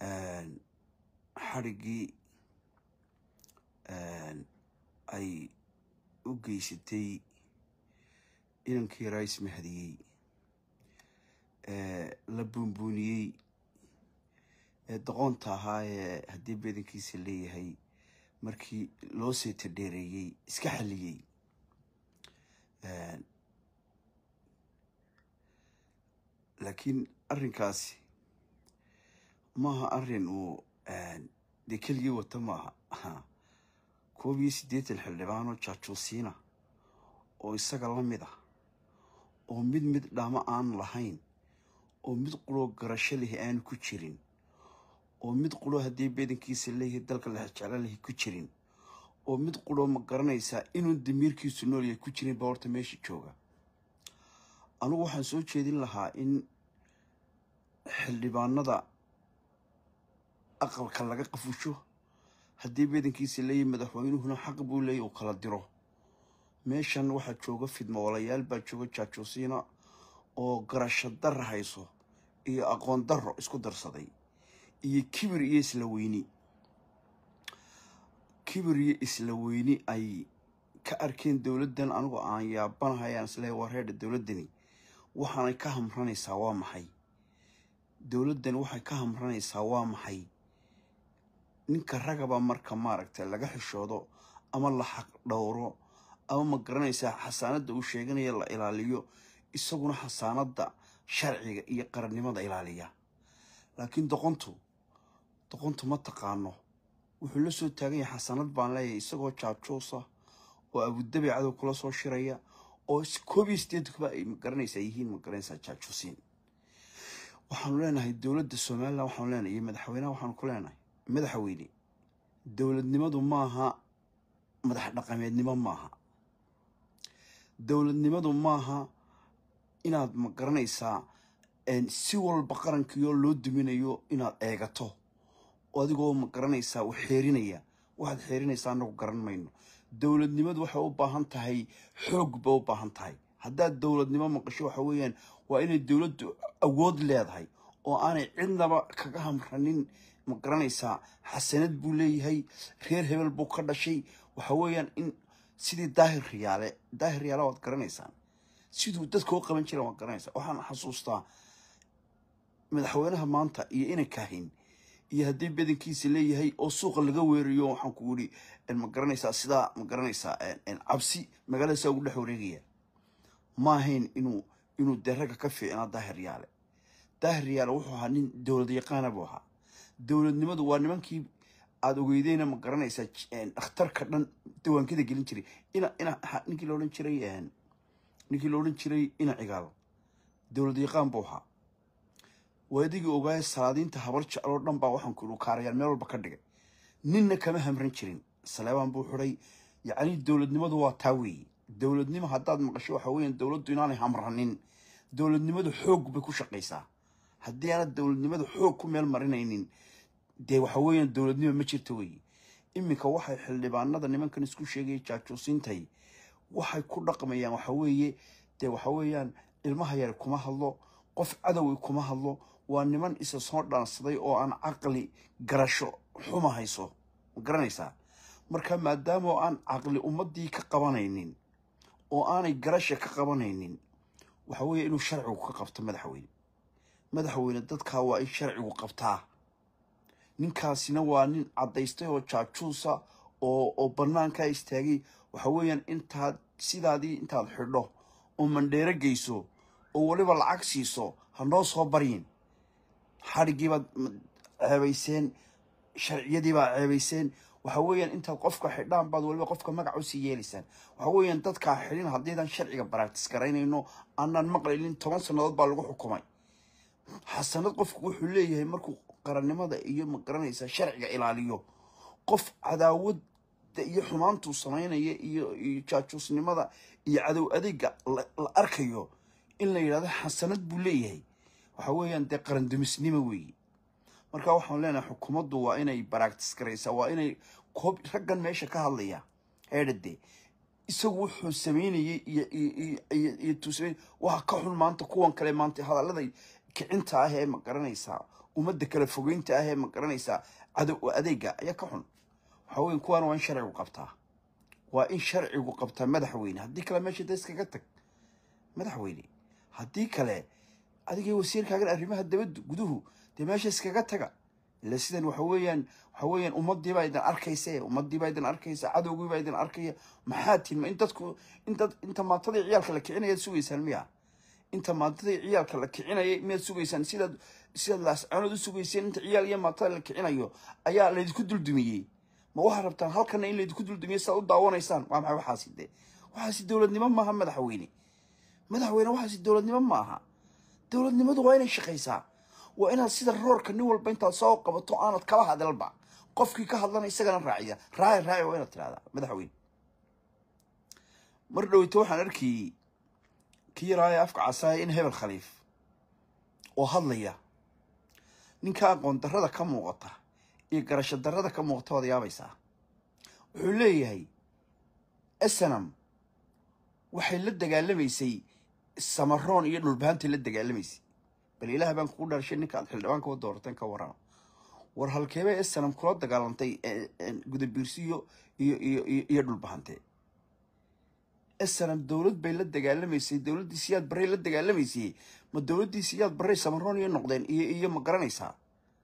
xadhiggii ay u geysatay inankii rais mahadiyey la buunbuuniyey ee doqoonta ahaa ee haddii bedankiisa leeyahay markii loo seeta dheereeyey iska xalliyey laakiin arrinkaasi maaha arrin uu dee keligii wata maaha koob iyo siddeetan xildhibaanoo jaajuusiina oo isaga la mid ah oo mid mid dhamo aan lahayn oo mid quloo garasho lehi aan ku jirin oo mid quloo haddii bedankiisa leeyahay dalka lexjeclo lehi ku jirin oo mid quloo ma garanaysaa inuu damiirkiisu nool yahay ku jirin baa horta meesha jooga anugu waxaan soo jeedin lahaa in xildhibaanada aqalka laga qafusho haddii bedankiisa leeyahay madaxweynuhuna xaq buu leeyahy uu kala diro meeshan waxaa jooga fidmoolayaal baa jooga jaajuusiina oo garasho darra hayso iyo aqoon darro isku darsaday iyo kibir iyo isla weyni kibir iyo isla weyni ay ka arkeen dowladdan anigoo aan yaabanahayaan isleehay waa reerdha dowladdani waxaanay ka hamranaysaa waa maxay dowladdan waxay ka hamranaysaa waa maxay ninka ragaba marka maaragtay laga xishoodo ama la xaq dhowro ama ma garanaysaa xasaanadda uu sheeganaya la ilaaliyo isaguna xasaanadda sharciga iyo qarannimada ilaaliya laakiin doqontu doqontu ma taqaano wuxuu la soo taagan yahay xasanad baan leeyahay isagoo jaajuusa oo abudabi cadow kula soo shiraya oo koob iyo sideedkuba ay magaranaysaa yihiin magaranaysaa jaajuusiin waxaanu leenahay dowladda somalilan waxaanu leenahay iyo madaxweyneha waxaanu ku leenahay madaxweyne dowladnimadu maaha madax dhaqameednimo maaha dowladnimadu maaha inaad ma garanaysaa si walba qarankiioo loo duminayo inaad eegato adigoo ma garanaysaa u xeerinaya waxaad xeerinaysaa anagu garan mayno dowladnimadu waxay u baahan tahay xoog bay u baahan tahay haddaad dowladnimo maqasho waxa weeyaan waa inay dowladdu awood leedahay oo aanay cidnaba kaga hamranin ma garanaysaa xasanad buu leeyahay reer hebel buu ka dhashay waxa weeyaan in sidii daahir riyaale daahir riyaale waad garanaysaan siduu dadka u qaban jira waad garanaysaa waxaan xasuustaa madaxweynaha maanta iyo inankahin iyo haddii badankiisa leeyahay oo suuqa laga weerayo waxaan ku yidhi ma garanaysaa sidaa ma garanaysaa cabsi magaalada saa ugu dhex wareegaya ma ahayn inuu inuu dee ragga ka fiicnaa daahir yaale daahir yaale wuxuu ahaa nin dowlad yaqaana buu ahaa dowladnimadu waa nimankii aada ogeydeyna ma garanaysaa dhakhtarka dhan dawaankada gelin jiray ina ina ninkii la odhan jiray ninkii la odhan jiray ina cigaalo dowlad yaqaan buu ahaa waadigii ogaaya salaadiinta habar jecloo dhan baa waxaan ku kaarayaal meel walba ka dhigay ninna kama hamran jirin saleebaan buu xidhay yacni dowladnimadu waa taa weeye dowladnimo haddaad maqasho waxa weeyaan dowladdu inaanay hamranin dowladnimadu xoog bay ku shaqaysaa haddii aanad dowladnimada xoog ku meel marinaynin dee waxa weeyaan dowladnimo ma jirto weeye iminka waxay xildhibaanada nimankan isku sheegaya jaajuusintay waxay ku dhaqmayaan waxa weeye dee waxa weeyaan ilmaha yar kuma hadlo qof cadowi kuma hadlo waa niman isa soo dhaansaday oo aan caqli garasho xuma hayso ma garanaysaa marka maadaama aan caqli ummadii ka qabanaynin oo aanay garasha ka qabanaynin waxa weeye inuu sharcigu ka qabto madaxweyne madaxweyne dadkaa waa in sharcigu qabtaa ninkaasina waa nin caddaystay oo jaajuusa oo oo bannaankaa istaagay waxa weeyaan intaad sidaadii intaad xidho oo mandheero geyso oo weliba lacag siiso ha noo soo baryin xadhiggiibaad ceebayseen sharciyadiibaad ceebayseen waxa weeyaan intaad qofka xidhaan baad weliba qofka magac usii yeelaysaan waxa weeyaan dadkaa xidhin haddiidan sharciga baractis garaynayno aanaan maqlaynin toban sannadood baa lagu xukumay xasanad qofku wuxuu leeyahay markuu qarannimada iyo ma garanaysaa sharciga ilaaliyo qof cadaawadda iyo xumaantuu samaynaya iyo iyo jaajuusnimada iyo cadow adeega la arkayo in la yidhahdo xasanad buu leeyahay waxa weeyaan dee qarandumisnimo weeye marka waxaan leenahay xukuumaddu waa inay baractis garaysaa waa inay koob raggan meesha ka hadlaya eedhade isagu wuxuu sameynayay iyo iyo iyo tuusamayn waxa ka xun maanta kuwan kale maanta hadallada kicinta ah ee ma garanaysaa ummadda kala fogeynta ah ee ma garanaysaa cadow adeega ayaa ka xun waxa weeye kuwaana waa in sharcigu qabtaa waa in sharcigu qabtaa madaxweyne haddii kale meesha da iskaga tag madaxweyne haddii kale adigii wasiirkaagan arrimaha dabadda guduhu dee meesha iskaga taga ila sidan waxa weeyaan waxa weeyaan ummadii baa idin arkaysa ummadii baa idin arkaysa cadowgii baa idin arkaya maxaa tilma in dadku in dad inta maantadii ciyaalka la kicinayaad sugaysaan miya inta maantadii ciyaalka la kicinayay miyaad sugaysaan sidaad sidaad laascaanood u sugayseen inta ciyaal iyo maantada la kicinayo ayaa laydinku duldumiyey ma waxaad rabtaan halkana in laydinku duldumiyo sidaad u daawanaysaan waa maxay waxaasi de waxaasi dowladnimo maaha madaxweyne madaxweyne waxaasi dowladnimo ma aha dowladnimadu waa inay shaqaysaa waa inaad sida roorka nin walba intaad soo qabato aanad kala hadalba qofkii ka hadlana isagana raaciya raaci raaci waa inaad tirahdaa madaxweyne mar dhoweyto waxaan arkayey kii yaraaya afka casaaya in hebel khaliif oo hadlaya ninka aqoon darrada ka muuqata iyo garasho darrada ka muuqata waad yaabaysaa wuxuu leeyahay esanam waxay la dagaalamaysay samaroon iyo dhulbaantay la dagaalamaysay bal ilaah baan kugu dharshay ninka aad xildhibaanka u doorateen ka warrama war halkeebay esanam kula dagaalantay gudabiirsiyo iyo iyo iyo iyo dhulbahante esanam dowlad bay la dagaalamaysay dowladdii siyaad barray la dagaalamaysay ma dowladdii siyaad barray samaroon iyo noqdeen iyo iyo ma garanaysaa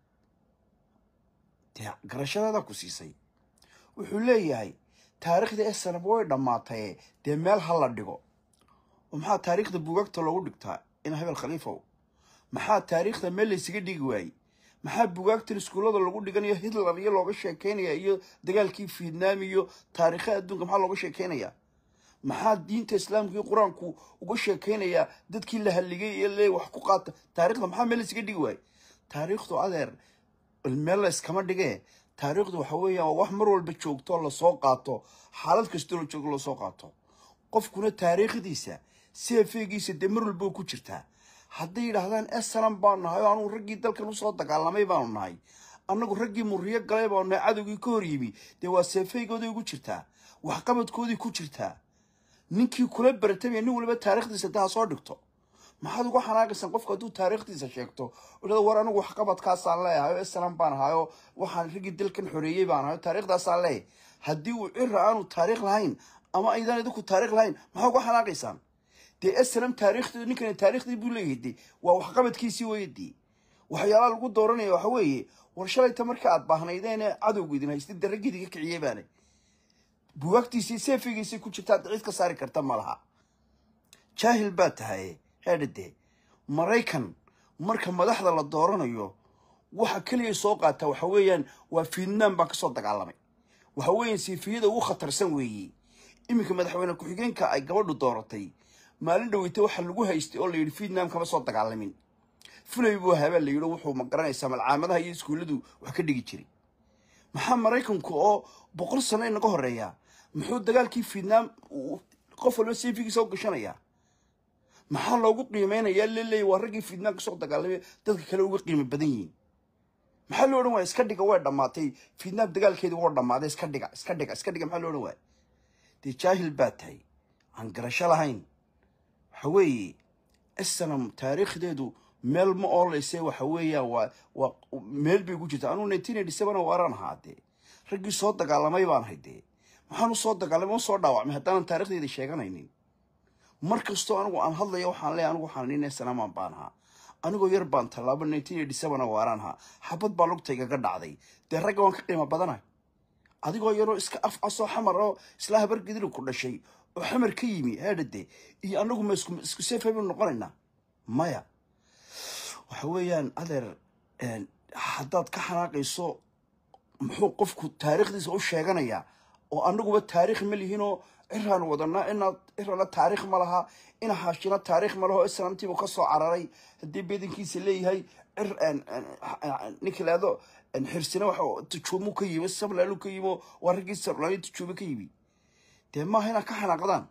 dee garashadaada ku siisay wuxuu leeyahay taariikhda esanam way dhammaataye dee meel ha la dhigo oo maxaa taariikhda buugagta loogu dhigtaa in hebel khaliifow maxaa taariikhda meel laysaga dhigi waayey maxaa bugaagtan iskuullada lagu dhiganayo hitler iyo looga sheekeynaya iyo dagaalkii vietnam iyo taariikha adduunka maxaa looga sheekeynaya maxaa diinta islaamka iyo qur-aanku uga sheekeynayaa dadkii la halligay iyo le wax ku qaata taarikhda maxaa meel laysaga dhigi waayey taariikhdu adeer meel la iskama dhigee taariikhdu waxa weeyaan waa wax mar walba joogto lasoo qaato xaalad kastoo la joogo lasoo qaato qofkuna taariikhdiisa seefeegiisa dee mar walba ku jirtaa hadday yidhaahdaan esalam baanu nahay oo anugu raggii dalkan usoo dagaalamay baanu nahay annagu raggii muriyo galay baanu nahay cadowgii ka hor yimi dee waa seefeygooday ugu jirtaa waxqabadkoodii ku jirtaa ninkii kula baratamaya nin waliba taarikhdiisa daa soo dhigto maxaad uga xanaaqaysaan qofku hadduu taariikhdiisa sheegto odhada war anigu waxqabadkaasaan leeyahay oo esalam baan ahay oo waxaan raggii dalkan xoreeyey baan ahay oo taariikhdaasaan leeyahay haddii uu cira aanu taariikh lahayn ama aydaan idinku taarikh lahayn maxaa uga xanaaqaysaan dee esalam taariikhdeedu ninkani taariikhdii buu leeyahay de waa waxqabadkiisii weeye dee waxyaalaha lagu dooranaya waxa weeye war shalayta marka aad baahnaydeen cadowgu idin haystay dee raggii idinka kiciyey baane bugaagtiisii seefigiisii ku jirta hadda cid ka saari karta ma laha jaahil baa tahay heedhade maraykan marka madaxda la dooranayo waxa keliya soo qaata waxa weeyaan waa vietnam baa kasoo dagaalamay waxa weeyaan siifiyada ugu khatarsan weeye iminka madaxweyne ku-xigeenka ay gabadhu dooratay maalin dhaweyta waxaa lagu haystay oo la yidhi vietnam kama soo dagaalamin fulay buu habaa la yidhi wuxuu ma garanaysaa malcaamadaha iyo iskuulladu wax ka dhigi jiray maxaa maraykanku oo boqol sano inaga horeeya muxuu dagaalkii vietnam qof walba seefigiisa u gashanayaa maxaa loogu qiimeynayaa leleeya waa raggii vietnam kasoo dagaalamay dadka kale uga qiimo badan yihiin maxaa loo odhan waaya iska dhiga way dhammaatay vietnam dagaalkeedi waa dhammaaday iska dhiga iska dhiga iska dhiga maxaa loo odhan waaya dee jaahil baa tahay aan garasho lahayn waxa weeye esanam taariikhdeedu meel ma oolayse waxa weeyaan waa waa meel bay ku jirta anugu nineteen eighty seven waaraan ahaa dee raggii soo dagaalamay baan ahay dee maxaan usoo dagaalamay u soo dhaawacmay haddaanan taarikhdeeda sheeganaynin mar kastoo anigu aan hadlaya waxaan leeyahay anigu waxaan nin esanamaan baan ahaa anigoo yar baan tallaabo nineteen eighty seven waaraan ahaa xabad baa lugtaygaga dhacday dee ragga waan ka qiimo badanahay adigoo yaroo iska af casoo xamar oo isla habar gidiri ku dhashay oo xamar ka yimi heedhade iyo anagu ma isku isku seefay baynu noqonaynaa maya waxa weeyaan adeer haddaad ka xanaaqayso muxuu qofku taariikhdiisa u sheeganayaa oo anaguba taariikh ma lihinoo ciraan wadanaa inaad cirana taariikh ma laha ina haashina taariikh ma laho islaamtiibu ka soo cararay haddii bedankiisa leeyahay cir ninka laado xirsina waxa tujuumu ka yimi sablaalu ka yimi waa raggii sarlayo tujuumo ka yimi dee maaha inaad ka xanaaqdaan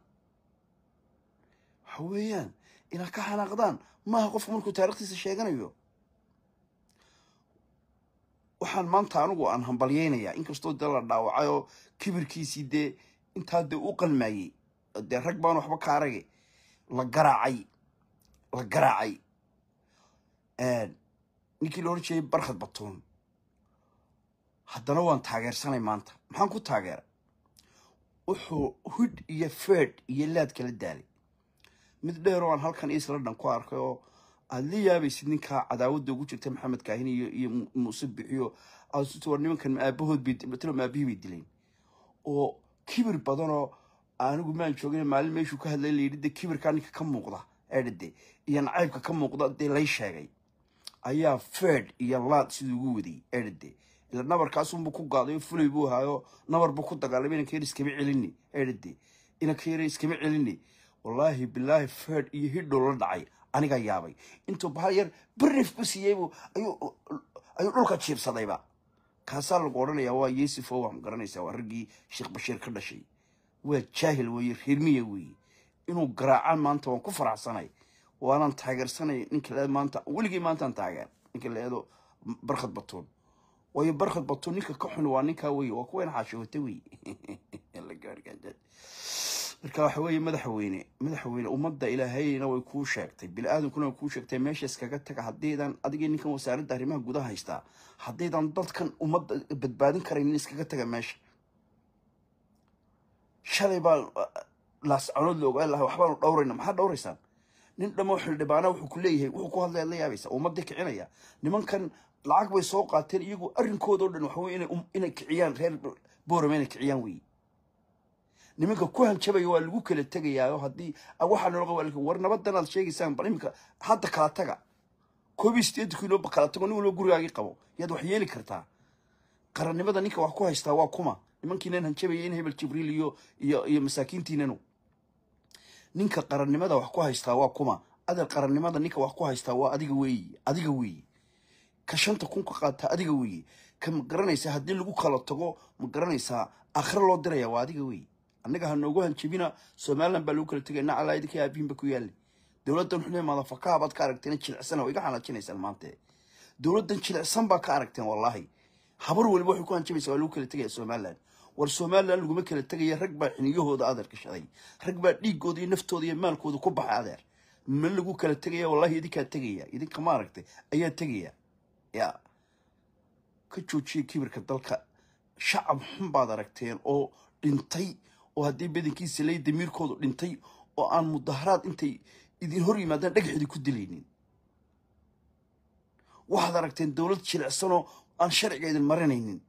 waxa weeyaan inaad ka xanaaqdaan maaha qofku markuu taarikhdiisa sheeganayo waxaan maanta anigu aan hambalyeynayaa inkastoo dee la dhaawacay oo kibirkiisii dee intaa dee u qalmaayey dee rag baan waxba ka arage la garaacay la garaacay ninkii la oran jeeyay barkhad batuun haddana waan taageersanay maanta maxaan ku taageeray wuxuu hud iyo feed iyo laad kala daalay mid dheer oo aan halkan isla dhan ku arkay oo aada la yaabaysid ninkaa cadaawadda ugu jirta maxamed kaahin iyo iyo muuse bixiyo aasuti war nimankan aabahood bay matalo aabihii bay dileen oo kibir badanoo anigu maan joogin maalin meeshuu ka hadlay layidhi de kibirkaa ninka ka muuqda eedhade iyo nacaybka ka muuqda dee lay sheegay ayaa feed iyo laad siduu ugu wadiyey eedhade ila nabarkaasunbuu ku gaadayo fulay buu ahaayo nabar buu ku dagaalamay inanka yar iskama celini eedhade inanka yar iskama celini wallaahi bilaahi feed iyo hidhow la dhacay anigaa yaabay intuu bahal yar barif ku siiyeybu ayuu ayuu dhulka jiibsadayba kaasaa lagu odhanayaa waa yesifo waxaan garanaysaa waa raggii sheekh bashiir ka dhashay waa jaahil weeye reermiya weeye inuu garaacaan maanta waan ku faraxsanay waanaan taageersanay ninka leed maanta weligii maantaan taageer ninka leedo barkhad batuun waayo barkhad batuun ninka ka xun waa ninkaa weye waa kuwayna xaashoote weye marka waxa weeye madaxweyne madaxweyne ummadda ilaahayna way kuu sheegtay bini-aadankuna way kuu sheegtay meesha iskaga taga haddaydan adigii ninkan wasaaradda arrimaha gudaha haystaa haddaydan dadkan ummadda badbaadin karaynin iskaga taga meesha shalay baa laascanood la ogaan lahaa waxbaanu dhowrayna maxaa dhowraysaan nin dhamo xildhibaana wuxuu ku leeyahay wuxuu ku hadlaya la yaabaysa ummadii kicinaya nimankan lacag bay soo qaateen iyagu arrinkooda o dhan waxa weye inay inay kiciyaan reer boorame inay kiciyaan weeye nimanka ku hanjabaya waa lagu kala tegayaayo haddii waxaa nooga waa war nabadan aad sheegaysaan bal iminka hadda kala taga koob iyo sideetan kiilo kala tago nin walba gurigaagii qabo yaad wax yeeli kartaa qarannimada ninka wax ku haystaa waa kuma nimankiinan hanjabaya in hebel jibriil iyo iyo iyo masaakiintiinanu ninka qarannimada wax ku haystaa waa kuma adeer qarannimada ninka wax ku haystaa waa adiga weeyi adiga weeyi ka shanta kun ka qaataa adiga weeyi ka ma garanaysaa haddii lagu kala tago ma garanaysaa akhre loo diraya waa adiga weeyi annaga ha noogu hanjabina somalilan baa lagu kala tegay nacalaa idinka aabihinba ku yaali dowladdan xune madafakaha baad ka aragteen jilicsan oo iga xanaajinaysaan maanta dowladdan jilicsan baa ka aragteen wallaahi habar waliba waxay ku hanjabaysaa waa lagu kala tegaya somalilan war somalilan laguma kala tegaya rag baa xiniyahooda adeer gashaday rag baa dhiigooda iyo naftooda iyo maalkooda ku baxay adeer ma lagu kala tegaya wallahi idinkaa tegaya idinka ma aragtay ayaa tegaya ya ka joojiya kibirka dalka shacab xun baad aragteen oo dhintay oo haddii badankiisa lay damiirkoodu dhintay oo aan mudaharaad intay idin hor yimaadaan dhagaxdi ku dilaynin waxaad aragteen dowlad jilicsanoo aan sharciga idin marinaynin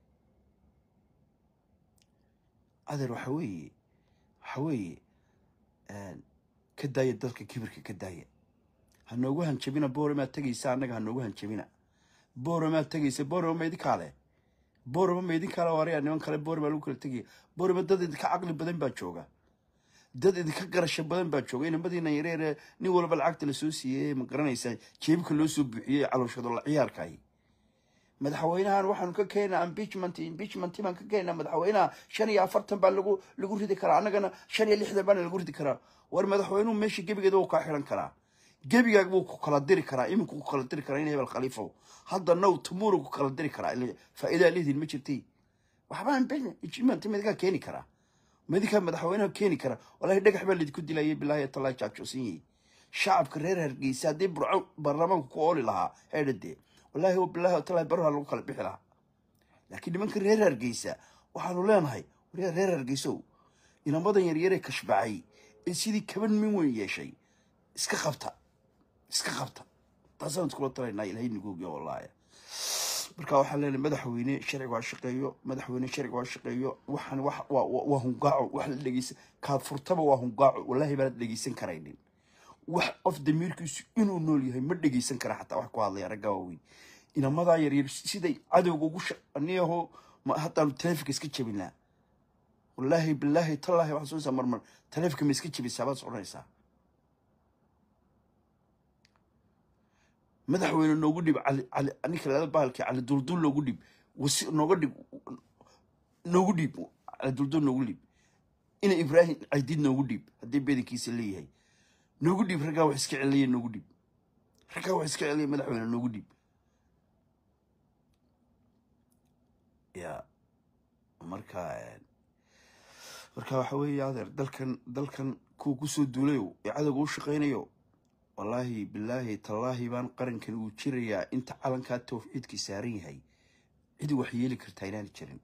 adeer waxa weeye waxa weeye ka daaya dalka kibirka ka daaya ha noogu hanjabina booramaad tegaysa annaga ha noogu hanjabina booramaad tegaysa boorama ma idinkaa leh boorama ma idinkaa le waraya niman kale boorama lagu kala tegaya boorama dad idinka caqli badan baa jooga dad idinka garasho badan baa jooga inamadiina yareere nin walba lacagta lasoo siiyey ma garanaysaa jeebka loo soo buuxiyey calooshado la ciyaarkaay madaxweynahan waxaanu ka keenaa impeachment impeachment baan ka keenaa madaxweynaha shan iyo afartan baa lagu lagu ridi karaa annagana shan iyo lixdan baana lagu ridi karaa war madaxweynuhu meesha gebigeeda wuu kaa xiran karaa gebigaag buu ku kala diri karaa iminku ku kala diri karaa in hebel khaliifow hadda now tomorrow ku kala diri karaa ila faa'iidaa leediin ma jirtay waxbaan impeachment midkaa keeni karaa midkaa madaxweynaha keeni karaa wallaahi dhagax baa laydinku dilayay bilaahi talaa jaajoosan yahay shacabka reer hargeysa haddii burco baarlamaanku ku ooli lahaa heedhadee wallaahi bilaahi talaa baruha lagu kala bixi lahaa laakiin nimanka reer hargeysa waxaanu leenahay reer reer hargeysow inamadan yaryaree kashbacay ee sidii kaban min weyn yeeshay iska qabta iska qabta taasaan iskula talaynaa ilahay nagoogiya wallaahi marka waxaan leenahay madaxweyne sharciga waa shaqeeyo madaxweyne sharciga waa shaqeeyo waxaan wax waa waa hungaaco wax la dhegeysan kaad furtaba waa hungaaco wallaahi baanad dhegeysan karaynin wax qof damiirkiisu inuu nool yahay ma dhegeysan kara xataa wax ku hadlaya raggaa waaweyn inamadaa yaryar siday cadowga ugu shaqaniyaho haddaanu taleefonka iska jebinaa wallaahi bilaahi tallaahi waxaan soo marmar taleefonka ma iska jebisaa baad soconaysaa madaxweyne noogu dhib cali cali ninka laada bahalkii cali duldul noogu dhib wasi nooga dhib noogu dhib cali duldul noogu dhib ina ibraahim caydid noogu dhib haddii bedankiisa leeyahay noogu dhib raggaa wax iska celiyay noogu dhib raggaa wax iska celiyay madaxweyne noogu dhib ya marka marka waxa weeye adeer dalkan dalkan kuwa kusoo duulayo ee cadowga u shaqaynayo wallaahi bilaahi tallaahi baan qarankan uu jirayaa inta calankaa tawxiidkii saaran yahay cid wax yeeli kartaa inaana jirin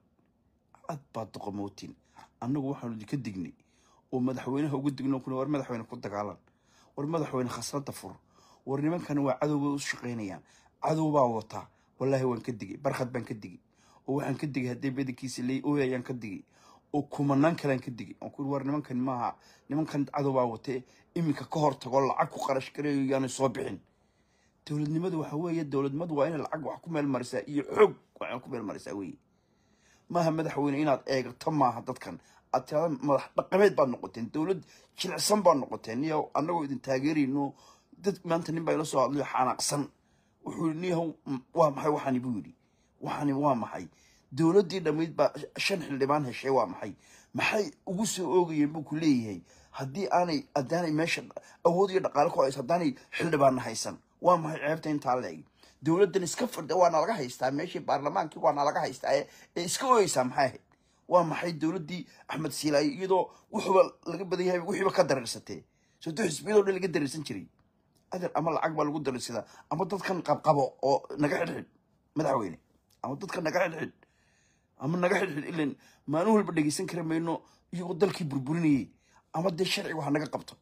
cad baad doqomootin annagu waxaanu idinka dignay oo madaxweynaha uga digno kuna war madaxweyne ku dagaalan war madaxweyne khasnada fur war nimankan waa cadow bay u shaqaynayaan cadow baa wataa wallaahi waan ka digay barkhad baan ka digay oo waxaan ka digay haddii badankiisa leey ooyayaan ka digay oo kumanaan kalean ka digay aan ku war nimankan maaha nimankan cadow baa watee iminka ka hor tago lacag ku qarash gareeyo yaanay soo bixin dowladnimadu waxa weeye dowladnimadu waa inay lacag wax ku meel marisaa iyo xoog waxaan ku meel marisaa weeye maaha madaxweyne inaad eegato maaha dadkan aad tirada madax dhaqameed baad noqoteen dowlad jilicsan baad noqoteen iyo annagoo idin taageerayno dad maanta nin baa ila soo hadlayo xanaaqsan wuxuu yidhi niyahow waa maxay waxani buu yidhi waxani waa maxay dowladdii dhammayd baa shan xildhibaan heshay waa maxay maxay ugu soo oogayeen buu ku leeyahay haddii aanay haddaanay meesha awood iyo dhaqaale ku hayso haddaanay xildhibaanna haysan waa maxay ceebta intaa la eg dowladdan iska fadha waana laga haystaa meeshii baarlamaankii waana laga haystaa ee ee iska ooyeysaa maxay ahayd waa maxay dowladdii axmed siilaaye iyadoo wuxuuba laga badan yahay wixiiba ka dareersatee soto xisbiyadoo dhan laga dareersan jiray adeer ama lacag baa lagu dareersadaa ama dadkan qabqabo oo naga xidhxidh madaxweyne ama dadkan naga xidhxidh ama naga xidhxidh ilan maalin walba dhegeysan kari mayno iyagoo dalkii burburinayay ama dee sharcigu ha naga qabto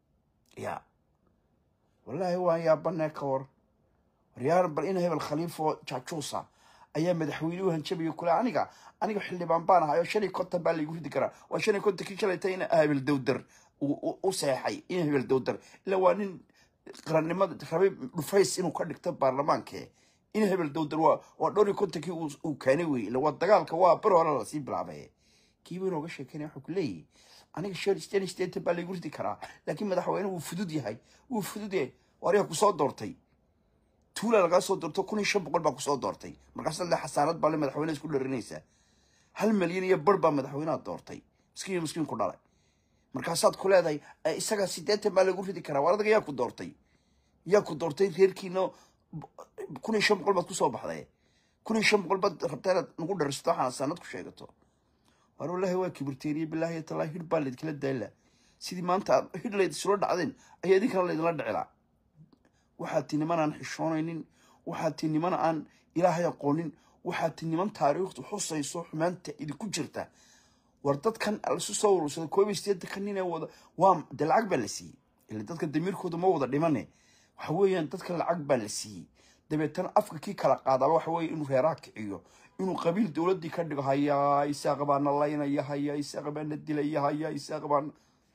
ya wallaahi waan yaabanee ka war waryaar bal ina hebel khaliifo jaajuusa ayaa madaxweynuhu hanjabayo kule aniga aniga xildhibaan baan ahay oo shan iyo konton baa laygu ridi karaa waa shan iyo kontonkii shalayta in hebel dowdar u seexay in hebel dowdar ilaa waa nin qarannimada rabay dhufays inuu ka dhigto baarlamaanke in hebel dowdar waa waa dhowr iyo kontonkii uu keenay wey ila waa dagaalka waa bar hore lasii bilaabay kiiba inooga sheekeynaya wuxuu ku leeyahy aniga shan shan iyo sideetan baa laygu ridi karaa laakiin madaxweyne wuu fudud yahay wuu fudud yahay waaryaa kusoo doortay tuula lagaa soo doorto kun iyo shan boqol baa kusoo doortay markaas le xasaanad baa le madaxweyne isku dharinaysaa hal malyan iyo bar baa madaxweynaha doortay miskiin iyo miskiin ku dhalay markaasaad ku leedahay isagaa sideetan baa lagu ridi karaa war adaga yaa ku doortay yaa ku doortay reerkiina kun iyo shan boqol baad kusoo baxday kun iyo shan boqol baad rabtaa inaad nagu dharisato waxaan xasaanad ku sheegato war wallaahi waa kibirteeniye bilaahi talaa hidh baa laydinkala daala sidii maanta aad hidh layd isula dhacdeen ayaa idinkana laydinla dhicilaa waxaad ti niman aan xishoonaynin waxaad ti niman aan ilaahay aqoonin waxaad ti niman taariikhdu xusayso xumaanta idinku jirta war dadkan laisu soo urursaday koob iyo sideetanka nin ee wada waa de lacag baa la siiyey ila dadka damiirkooda ma wada dhimane waxa weeyaan dadka lacag baa la siiyey dabeetana afka kii kala qaadaaba waxa weeye inuu reeraha kiciyo inuu qabiil dowladdii ka dhigo hayaa isaaqa baana laynaya hayaa isaaqa baana dilaya hayaa isaaqa baana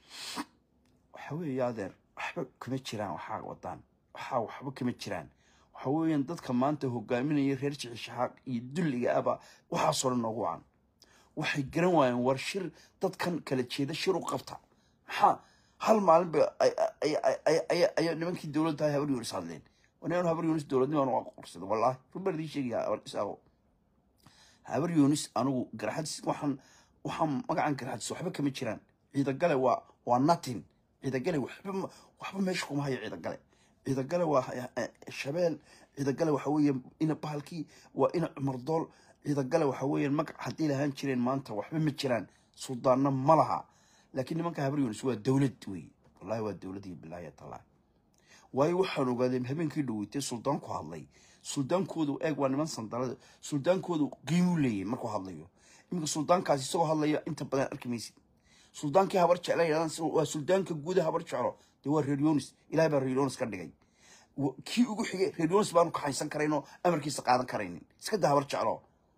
waxa weeye adeer waxba kama jiraan waxaa wadaan waxaa waxba kama jiraan waxa weeyaan dadka maanta hogaaminaya reer jicishaqaaq iyo dulliga aba waxaasoo dhan noogu wacan waxay garan waayeen war shir dadkan kala jeeda shir u qabta maxaa hal maalin ba ayaa nimankii dowladda habar yunis hadleen wanaan habar yunis dowladnimaan u aqorsada wallaahi rubaan idiin sheegaya isaaqo habar yunis anigu garxadis waxaan waxaan magacan garxadis waxba kama jiraan ciidagale waa waa natin ciidagale waxba waxba meesha kuma hayo ciidagale ciidagale waa shabeel ciidagale waxa weeye ina bahalkii waa ina cumardool ciidagale waxa weeyaan magac haddii lahaan jireen maanta waxba ma jiraan suldaanna ma laha laakiin nimanka habar yunis waa dowlad wey wallahi waa dowlad iyo bilaahi tallahi waayo waxaan ogaadeen habeenkii dhaweytay suldaanku hadlay suldaankoodu eeg waa niman sandalada suldaankoodu qiimuu leeyahay markuu hadlayo iminka suldaankaasi isagoo hadlaya inta badan arki maysid suldaankii habar jecla yidhahdaan waa suldaanka guuda habar jeclo dee waa reer yonis ilahay baa reer yonis ka dhigay kii ugu xigay reer yonis baanu kaxaysan karaynoo amarkiisa qaadan karaynin iska da habar jeclo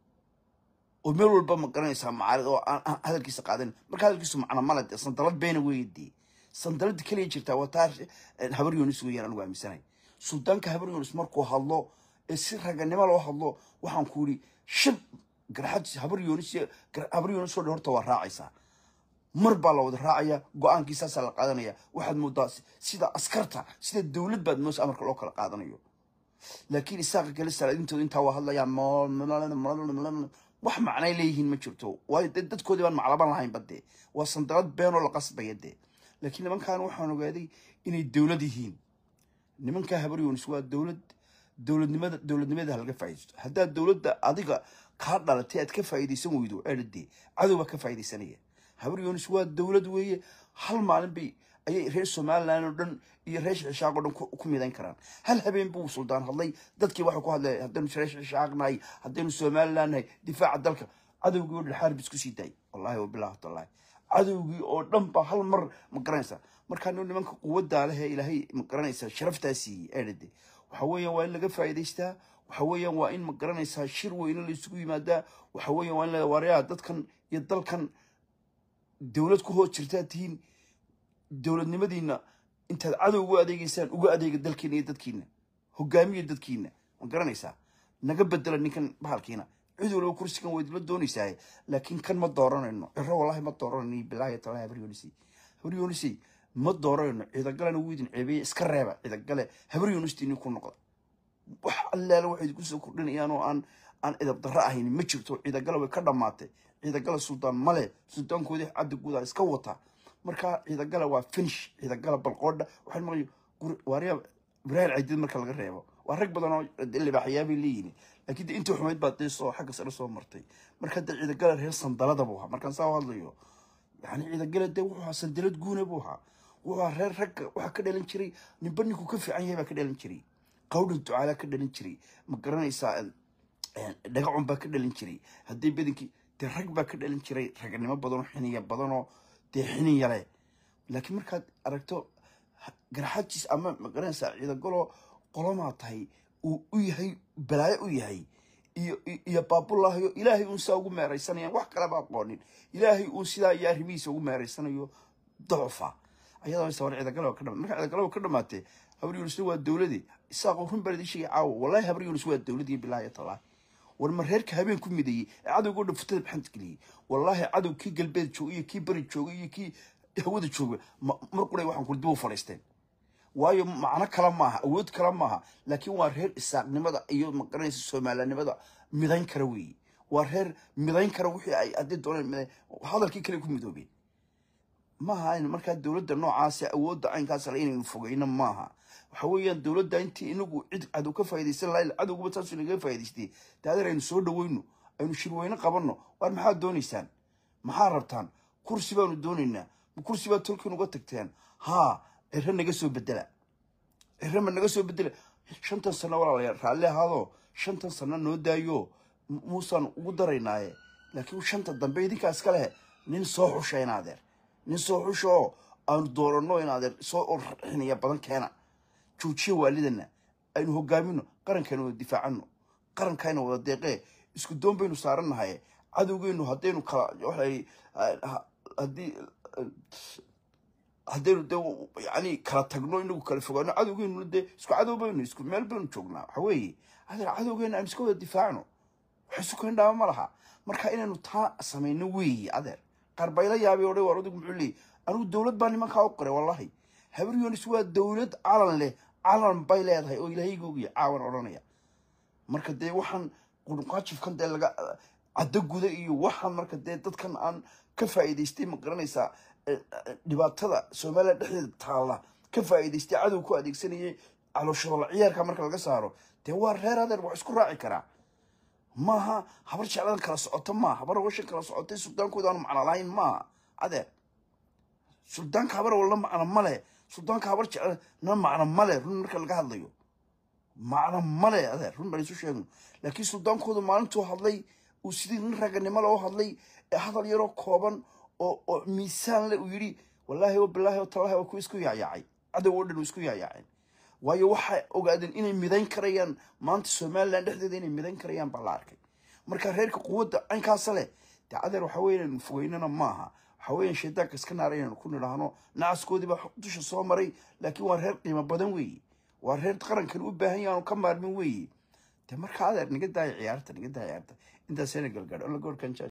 oo meel walba ma garanaysaa macaarid oo aan hadalkiisa qaadan marka hadalkiisu macna male dee sandalad beena weeye dee sandalada keliya jirtaa waa taa habar yonis weeyaan anigu aaminsanay suldaanka habar yonis markuu hadlo ee si raganimo loo hadlo waxaan ku yidhi shib garxad habar yonis habar yonis oo dhan horta waa raacaysaa mar baa la wada raacaya go-aankii saasaa la qaadanaya waxaad moodaa sida askarta sida dowlad baad moos amarka loo kala qaadanayo laakiin isaaqa kale salaadintooda intaa waa hadlayaan wax macnay leeyihiin ma jirto waayo dee dadkoodii baan maclaban lahayn badee waa sandalad beenoo la qasbaya dee laakiin nimankan waxaan ogaaday inay dowlad yihiin nimankaa habar yonis waa dowlad dowladnimada dowladnimada halaga faaidaysto haddaad dowladda adiga kaa dhalatay aad ka faa'iidaysan weydo eedhadee cadow baa ka faa'iidaysanaya habar yonis waa dowlad weeye hal maalin bay ayay reer somalilan oo dhan iyo reer shishaaq oo dhan ku ku midayn karaan hal habeen buu suldaan hadlay dadkii waxay ku hadlay haddaynu reer shishaaq nahay haddaynu somalilan nahay difaaca dalka cadowgii oo dhan xaarib isku sii daayay wallahi wabillahi tallahi cadowgii oo dhan ba hal mar ma garanaysa markaa nin nimanka quwaddaa leh ee ilaahay ma garanaysa sharaftaa siiyey ee dhade waxa weeyaan waa in laga faa'iidaystaa waxa weeyaan waa in ma garanaysaa shir weyne la isugu yimaadaa waxa weeyaan waa in la waryaa dadkan iyo dalkan dowlad ku hoos jirtaa tihiin dowladnimadiina intaad cadow ugu adeegeysaan uga adeega dalkiina iyo dadkiina hogaamiya dadkiina ma garanaysaa naga bedela ninkan bahalkiina cid waliba kursigan waa idinla doonaysaa laakiin kan ma dooranayno ciro wallahi ma dooranayno bilaahi talahi habaryoonisay habaryoonisay ma dooranayno ciidagalena wuu idin ceebeeye iska reeba ciidagale habaryoonistii ku noqda wax allaala waxay idinku soo kordhinayaan oo aan aan edab darro ahayn ma jirto ciidagale way ka dhammaatay ciidagale suldaan male suldaankoodii cadda guudaa iska wata marka ciidagale waa finish ciidagale balqoodha waxaan maqlay waaryaa ibraahim caydid marka laga reebo waa rag badan oo libaaxyaabay leeyihin laakiin de intii xumayd baa dee soo xagga sare soo martay marka de ciidagale reer sandalada buu ahaa markaan saa u hadlayo yani ciidagale dee wuxuu ahaa sandalad guuna buu ahaa wuxuu ahaa reer ragga waxaa ka dhalan jiray ninba ninkuu ka fiican yahay baa ka dhalan jiray qawdhan ducaalaa ka dhalan jiray ma garanaysaa dhagacun baa ka dhalan jiray haddii badankii dee rag baa ka dhalan jiray ragnimo badanoo xiniya badanoo dee xiniya leh laakiin markaad aragto garaxajiis ama ma garanaysaa ciidagalo qolomaa tahay uu u yahay balaayo u yahay iyo iyo baabulaahiyo ilaahay uun sidaa ugu meeraysanayaan wax kaleba aqoonin ilaahay uun sidaa iyo arrimihiisa ugu meeraysanayo dacufa ayadoo sawar ciidagalo ka dhama marka ciidagalo ka dhamaatee habar yuunusna waa dowladii isaaqoo run baa idin sheegay caawa wallahi habar yuunus waa dowladii bilaahi tallahi war ma reerka habeen ku mideeyey ee cadowga o dhan futada baxanta geliyey wallaahi cadow kii galbeed jooga iyo kii bari jooga iyo kii hawada jooga mar quray waxaan kuli dib u fadhiisteen waayo macno kale maaha awood kale maaha laakiin waa reer isaaqnimada iyo maqaranaysa soomaalinimada midayn kara weeye waa reer midayn kara wixii ay haddii dooneen midayn hadalkii kale ku midoobeen maaha aynu markaa dowladda noocaasi awoodda caynkaas le inaynu fogeyno maaha waxa weeyaan dowladda intii inagu cid cadow ka faa'iidaysan lahayn cadowguba taasu inaga faa'idaystay dee adeer aynu soo dhaweyno aynu shirweyne qabanno waar maxaad doonaysaan maxaa rabtaan kursi baanu doonaynaa ma kursi baad tolkiin uga tagteen haa ciro naga soo bedela ciro ma naga soo bedela shantan sano walaalayaal raalli ahaadoo shantan sano noo daayo muusaan ugu daraynaaye laakiin shanta dambe idinkaa iska leh nin soo xusha in adeer nin soo xusha oo aanu dooranno in adeer soo xiniya badan keena joojiya waalidana aynu hogaamino qarankeena wada difaacano qarankayna wada deeqee isku doon baynu saarannahay cadowgeenu haddaynu kala waxay haddii haddaynu dee yani kala tagno inagu kala fogaano cadowgeenu dee isku cadow baynu isku meel baynu joognaa waxa weeye adeer cadowgeena aynu iska wada difaacno wax isu keen dhaama ma laha marka inaynu taa samayno weeye adeer qaar bayla yaabay odhay waar adigu muxuu leeyay anigu dowlad baa nimankaa u qoray wallahi habar yunis waa dowlad calan leh calan bay leedahay oo ilaahaygoogii caawan odhanaya marka dee waxaan qurunqaajifkan dee laga caddo guda iyo waxaan marka dee dadkan aan ka faa'iidaystay ma garanaysaa dhibaatada somalilan dhexdeeda taalla ka faa'iidaystay cadow ku adeegsanayay calooshoola ciyaarka marka laga saaro dee waa reer adeer wax isku raaci karaa maaha habar jecladan kala socoto maaha habar washan kala socotay suldaankooda aanu macno lahayn maaha adeer suldaanka habar walna macno male suldaanka habar jecla na macno male run marka laga hadlayo macno male adeer run baan isu sheegno laakiin suldaankooda maalintuu hadlay uu sidii nin raganimo loo hadlay ee hadal yaroo kooban oo oo miisaan le uu yidhi wallaahi wa bilaahi wa tallaahi waa kuwa isku yaayaacay cadow oo dhan uu isku yaayaaceen waayo waxay ogaadeen inay midayn karayaan maanta somalilan dhexdeeda inay midayn karayaan baa la arkay marka reerka quwadda caynkaasa leh dee adeer waxa weeye inaynu fogeynana maaha waxa weeyaan shaydaanka iska naara inaynu ku nidhaahno nacaskoodii baa dusha soo maray laakiin waa reer qiimo badan weeye waa reer qarankan u baahan yahay aanu ka maarmin weeye dee marka adeer niga daaya ciyaarta niga daaya ciyaarta intaasayna galgaadho alla goorkan